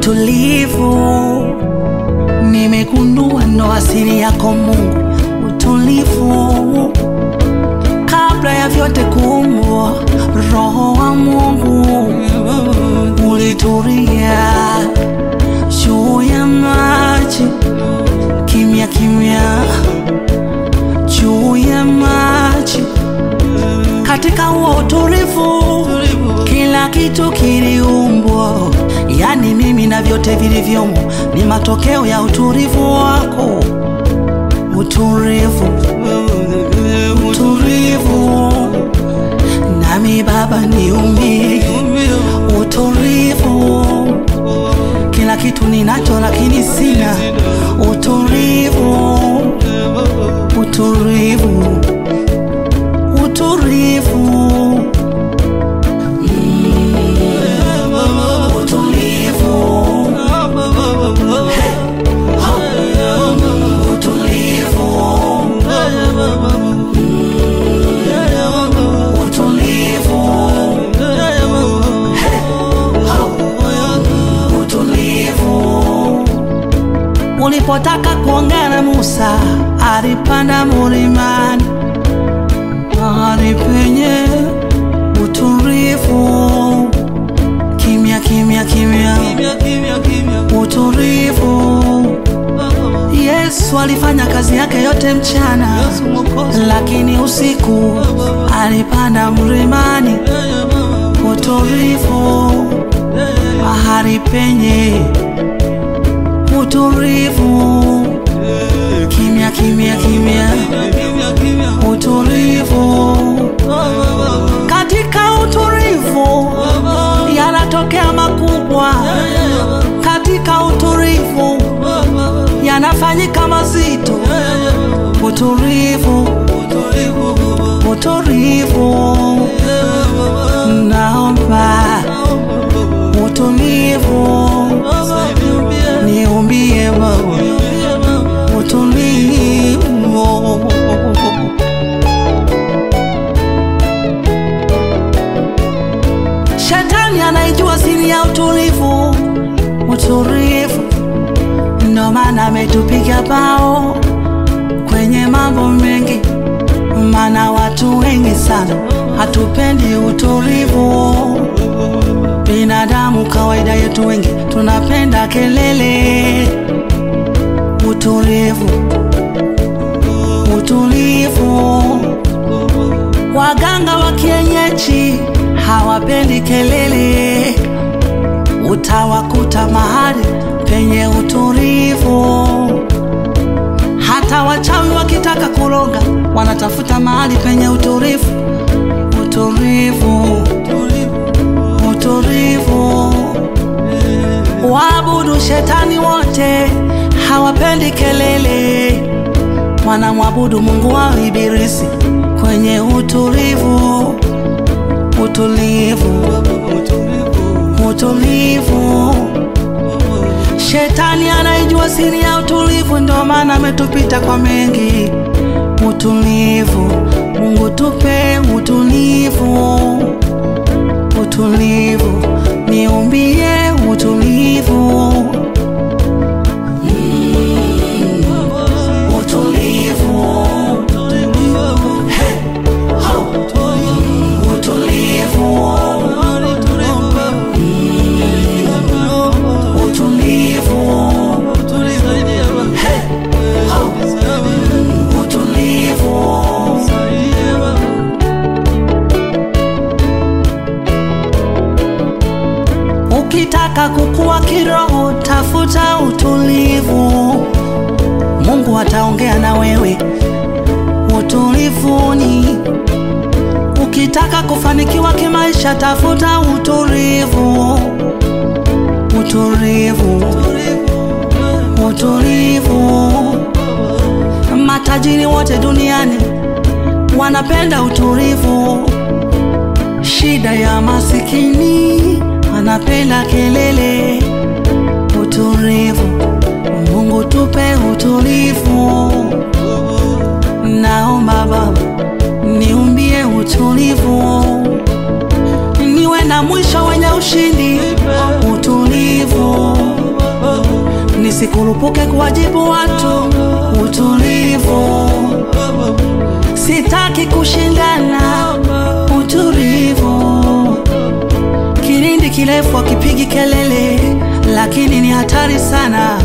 utulivu. Nimegundua ndo asili yako Mungu, utulivu. Kabla ya vyote kuumbwa, Roho wa Mungu ulitulia juu ya maji, kimya kimya, juu ya maji. Katika huo utulivu, kila kitu kiliumbwa, yani mimi na vyote vilivyomo ni matokeo ya utulivu wako. Utulivu, utulivu, nami Baba niumbie utulivu. Kila kitu ninacho lakini sina utulivu, utulivu, utulivu. Utulivu. Hey. Oh. Utulivu. Utulivu. Hey. Oh. Utulivu. Ulipotaka kuongea na Musa, alipanda mulimani, mahali penye utulivu, kimya kimya kimya, utulivu. Yesu alifanya kazi yake yote mchana, lakini usiku alipanda mlimani, utulivu, mahali penye utulivu, kimya kimya kimya, utulivu. Katika utulivu yanatokea makubwa, katika utulivu yanafanyika mazito. Utulivu, utulivu, naomba utulivu, niumbie Baba utulivu. Shetani anaijua siri ya utulivu, utulivu. Ndo maana ametupiga bao kwenye mambo mengi, maana watu wengi sana hatupendi utulivu. Binadamu kawaida yetu wengi tunapenda kelele. Utulivu, utulivu. Waganga wa kienyeji hawapendi kelele, utawakuta mahali penye utulivu. Hata wachawi wakitaka kuroga wanatafuta mahali penye utulivu, utulivu, utulivu. Waabudu shetani wote hawapendi kelele, wanamwabudu Mungu wao Ibilisi kwenye utulivu, utulivu, utulivu. Shetani anaijua siri ya utulivu, ndio maana ametupita kwa mengi. Utulivu, Mungu tupe utulivu, utulivu, niumbie utulivu. Utulivu. Hey. Ho. Utulivu. Utulivu. Hey. Ho. Utulivu. Ukitaka kukua kiroho, tafuta utulivu. Mungu ataongea na wewe utulivuni. Ukitaka kufanikiwa kimaisha, tafuta utulivu, utulivu, utulivu. Matajiri wote duniani wanapenda utulivu. Shida ya masikini anapenda kelele. Utulivu, Mungu tupe utulivu. Naomba Baba niumbie utulivu, niwe na mwisho wenye ushindi. Utulivu, nisikurupuke kuwajibu watu. Utulivu, sitaki kushindana. Utulivu, kilindi kirefu akipigi kelele, lakini ni hatari sana.